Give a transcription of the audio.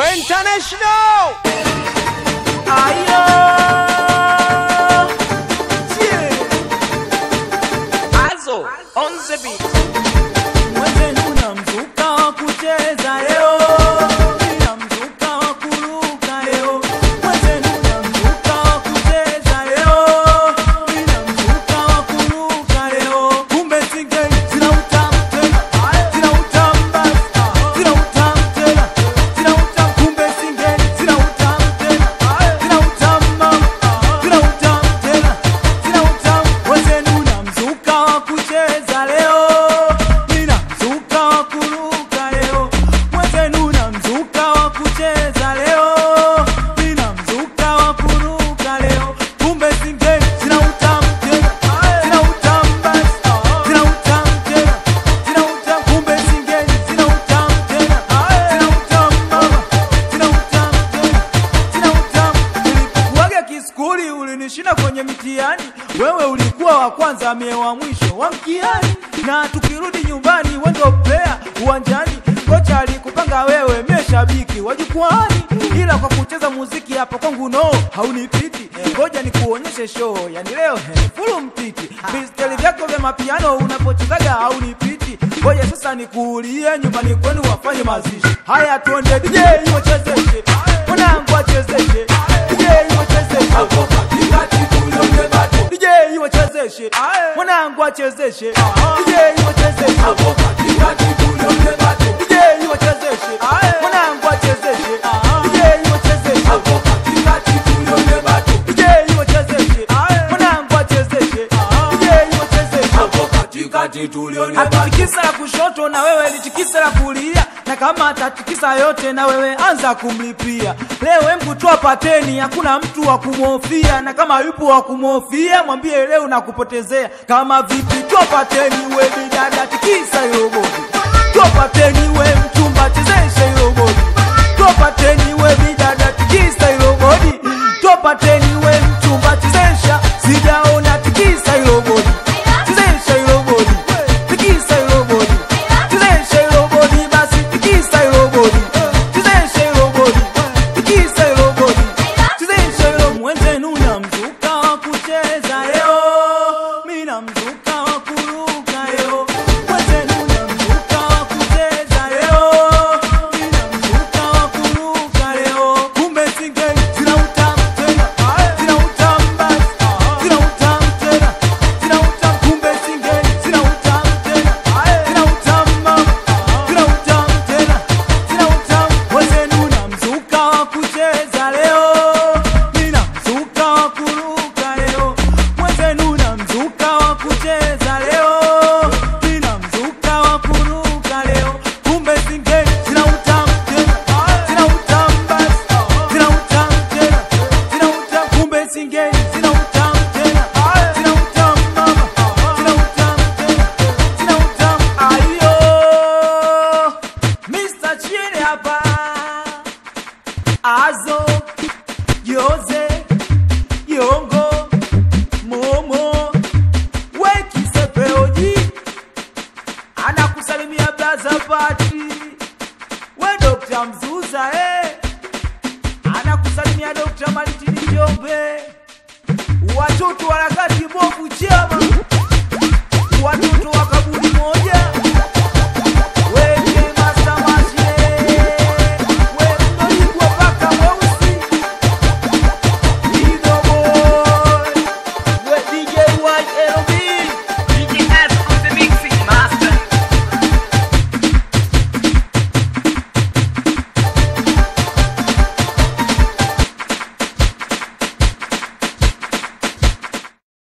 International. Ayo. Yeah. Azo on the beat. Mwenzenu na mzuka wa kucheza leo, nina mzuka wa kuruka leo. Mwenzenu na mzuka wa kucheza leo, nina mzuka wa kuruka leo. Kumbe singeli zina utamu tena, zina utamu basi, zina utamu tena, zina utamu. Kumbe singeli zina utamu tena, zina utamu mama, zina utamu tena, zina utamu. Mwenzenu na mzuka wa kucheza leo, nina mzuka wa kuruka leo. Mwenzenu na mzuka wa kucheza leo, nina mzuka wa kuruka leo. Kumbe singeli zina utamu tena, zina utamu basi, zina utamu tena, zina utamu. Kumbe singeli zina utamu tena, zina utamu mama, zina utamu tena, zina utamu. Nilipokuwaga kiskuli ulinishinda kwenye mitihani, wewe ulikuwa wa kwanza, mie wa mwisho wa mtihani, na tukirudi nyumbani wendo player uwanjani, kocha alikupanga wewe, mie shabiki wa jukwani, ila kwa kucheza muziki hapo kwangu no haunipiti. Ngoja nikuonyeshe show, yani leo he, fulu mtiti, visteli vyako vya mapiano unapochezaga haunipiti. Ngoja sasa nikuulie nyumbani kwenu wafanye mazishi. Haya tuende DJ wachezeshe, mwanangu achezeshe, DJ wachezeshe hapo katikati tulione bato. DJ wachezeshe, mwanangu achezeshe, DJ wachezeshe hapo katikati tulione bato. DJ wachezeshe, mwanangu achezeshe, DJ wachezeshe hapo katikati tulione bato. DJ wachezeshe, mwanangu achezeshe, DJ wachezeshe hapo katikati tulione bato. Atikisa la kushoto na wewe litikisa la kulia na kama atatikisa yote na wewe anza kumlipia. Leo embu toa pateni, hakuna mtu wa kumhofia, na kama yupo wa kumhofia mwambie leo nakupotezea. Kama vipi, toa pateni we bidada, tikisa hilo bodi. Toa pateni we mchumba, chezesha hilo bodi. Toa pateni we bidada, tikisa hilo bodi. Toa pateni we mchumba, chezesha, sijaona tikisa hilo bodi. Chezesha hilo bodi, tikisa hilo bodi. Chezesha hilo bodi basi, tikisa hilo bodi. Chezesha hilo bodi, tikisa hilo bodi. Chezesha hilo mwenzenu na mzuka wa kucheza leo. Mimi na mzuka wa kuruka leo. Mwenzenu na mzuka wa kucheza leo. Mimi na mzuka wa kuruka leo. Kumbe singeli zina utamu tena, zina utamu basi, zina utamu tena, zina utamu. Kumbe singeli zina utamu tena, zina utamu mama, zina utamu tena, zina utamu. Mwenzenu na mzuka wa kucheza leo, nina mzuka wa kuruka leo. Mwenzenu na mzuka wa kucheza leo, nina mzuka wa kuruka leo. Kumbe singeli zina utamu tena, zina utamu basi, zina utamu tena, zina utamu. Kumbe singeli zina utamu tena, zina utamu mama, zina utamu tena, zina utamu. Ayo, Mr. Chile hapa, Azo, Jose, Yongo, Momo, Wekisepeoji, anakusalimia blaza pati, we Dr. Mzuza eh, anakusalimia Dr. Malitini Njombe, watoto wa harakati bovu chama, watoto wa kaburi moja